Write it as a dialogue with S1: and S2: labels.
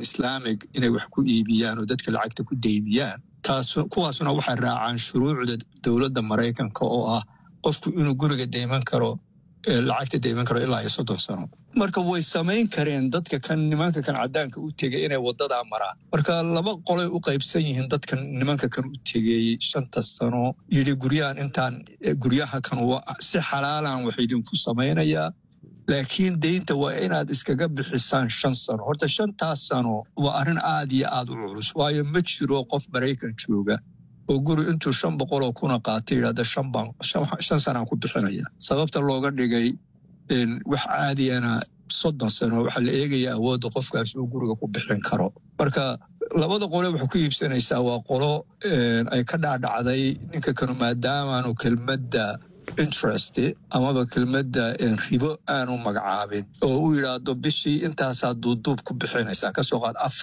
S1: islaamic inay wax ku iibiyaan oo dadka lacagta ku deybiyaan taas kuwaasuna waxay raacaan shuruucda dowladda maraykanka oo ah qofku inuu guriga deyman karo lacagta deyman karo ilaa iyo soddon sano marka way samayn kareen dadka kan nimanka kan caddaanka u tegay inay wadadaa maraan marka laba qolay u qaybsan yihiin dadkan nimanka kan u tegey shanta sano yidhi guryahan intaan guryaha kan si xalaalan wax idinku samaynayaa laakiin deynta waa inaad iskaga bixisaan shan sano horta shantaas sano waa arrin aad iyo aad u culus waayo ma jiro qof maraykan jooga oo guri intuu shan boqoloo kuna qaatay yidhahda shan sanaan ku bixinaya sababta looga dhigay wax caadiyana soddon sano waxaa la eegaya awoodda qofkaas uu guriga ku bixin karo marka labada qole waxay ku iibsanaysaa waa qolo ay ka dhaadhacday ninka kanu maadaamaanu kelmadda interest amaba kelmadda ribo aanu magacaabin oo u yidhaahdo bishii intaasaa duuduub ku bixinaysaa kasoo qaad afar